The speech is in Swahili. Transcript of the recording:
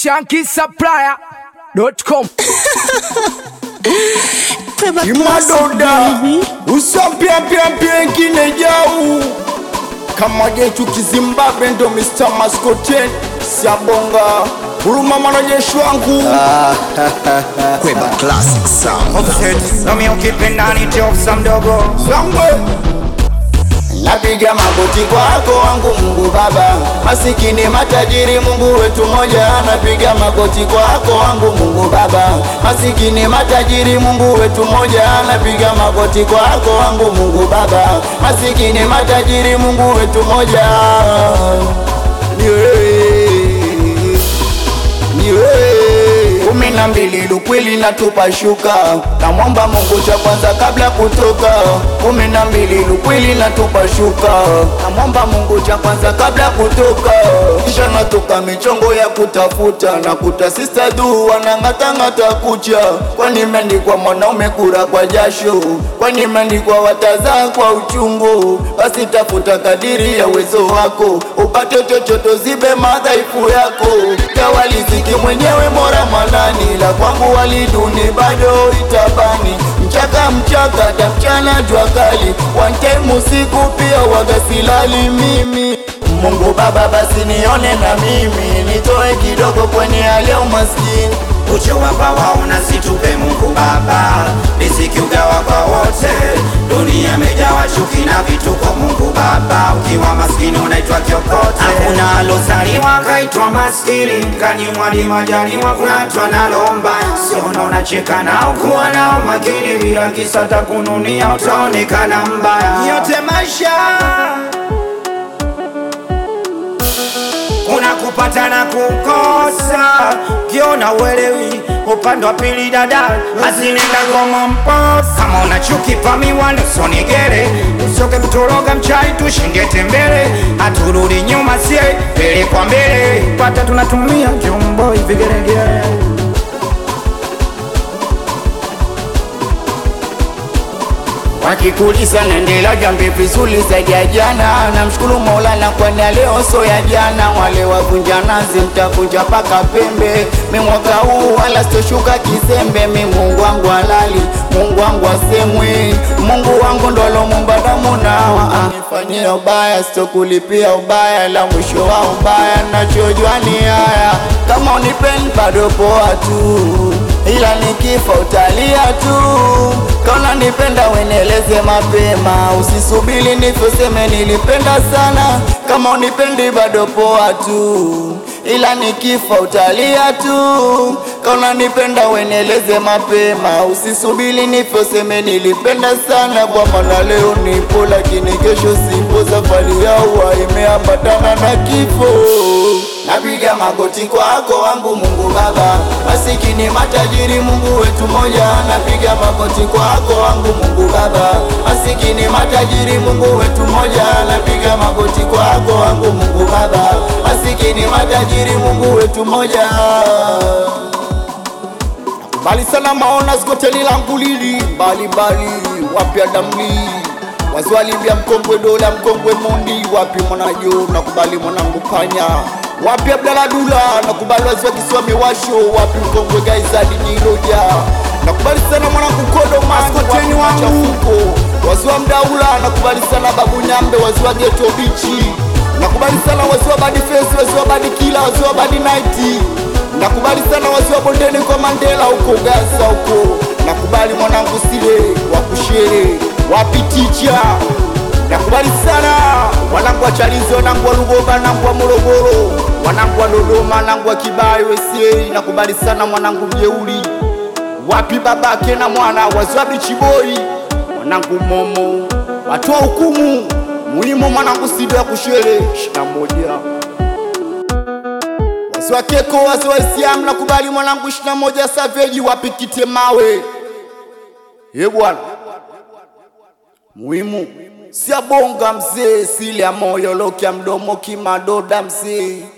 shankisupplier.com imadoda usampyapyapye jau kama jetu kizimbabwe ndo mr maskoten siabonga huruma mwanajeshi wangu Kweba Classic Sound. Offset, nami ukipenda nite ofisa mdogo sangwe napiga magoti kwako wangu mungu baba masikini matajiri mungu wetu moja napiga magoti kwako wangu mungu baba masikini matajiri mungu wetu moja napiga magoti kwako wangu mungu baba masikini matajiri mungu wetu moja ni wewe ni wewe kumi na mbili lukwili natupa shuka namwomba mungu cha kwanza kabla kutoka kumi na mbili lukwili natupa shuka namwomba mungu cha kwanza kabla kutoka kisha natoka michongo ya kutafuta nakuta sista du wanang'atang'ata kucha kwani imeandikwa mwanaume kura kwa jasho kwani imeandikwa watazaa kwa uchungu basi tafuta kadiri ya uwezo wako upate chochoto zibe madhaifu yako tawaliziki mwenyewe mora manani la kwangu waliduni bado itabani mchaka mchaka ta mchana jua kali one time usiku pia wagasilali mimi mungu baba basi nione na mimi nitoe kidogo kwenye hali ya umaskini uchiwapa waona situpe mungu baba riziki ugawa kwa wote dunia mejawa chuki na vituko mungu baba ukiwa maskini unaitwa kiokote hakuna alozaliwa kaitwa maskini kanyimwadi majaliwa kunatwa nalomba siona unacheka nao kuwa nao makini bila kisa takununia utaonekana mbaya yote maisha kuna kupata na kukosa kiona uelewi upande wa pili dada azinenda ngoma mposa kama una chuki pamiwani usonigere usoke kutoroga mchai tushinde tembele haturudi nyuma sie mbele kwa mbele pata tunatumia jomboi vigeregere wakikuliza naendelea jambi vizuri zaidi ya jana namshukuru maulana kwani ya leo so ya jana wale wavunja nazi mtavunja paka pembe mi mwaka huu wala sitoshuka kizembe mi mungu wangu halali mungu wangu asemwi mungu wangu ndolo mumbadamu nawa nifanyia ubaya sitokulipia ubaya la mwisho wa ubaya nachojua ni haya kama unipendi bado poa tu ila nikifa utalia tu kaona nipenda weneleze mapema usisubili nifoseme nilipenda sana kama unipendi bado poa tu ila nikifa utalia tu kaona nipenda weneleze mapema usisubili nifoseme nilipenda sana kwa maana leo nipo lakini kesho sipo safari ya ua imeambatana na kifo napiga magoti kwako wangu mungu baba masikini matajiri mungu wetu moja napiga magoti kwako wangu mungu baba masikini matajiri mungu wetu moja napiga magoti kwako wangu mungu baba masikini matajiri mungu wetu moja bali sana maona skoteli langu lili mbalimbali wapya damli waziwalibya mkongwe dola mkongwe mundi wapi mwanajo nakubali mwanangu panya wapi abdaladula nakubali waziwa kisiwa miwasho wapi mkongwe gaizadi jiroja nakubali sana mwanangu kodo maskoteni wangu waziwa mdaula nakubali sana babu nyambe waziwa geto bichi nakubali sana waziwa badi fesi waziwa badi kila waziwa badi naiti nakubali sana waziwa bondeni kwa mandela huko gaza huko nakubali mwanangu sile wakushere wapi ticha nakubali sana wanangu wa chalizi wanangu wa lugoba wanangu wa morogoro wanangu wa dodoma wanangu wa kibayo wesiei nakubali sana mwanangu mjeuli wapi babake na mwana waziwa bichiboi mwanangu momo watoa hukumu muhimu mwanangu sido ya kushere shina moja wasiwa keko wasiwa isiamu nakubali mwanangu shina moja saveji wapikite mawe ye bwana muhimu siabonga mzee sili ya moyo lokya mdomo kimadoda mzee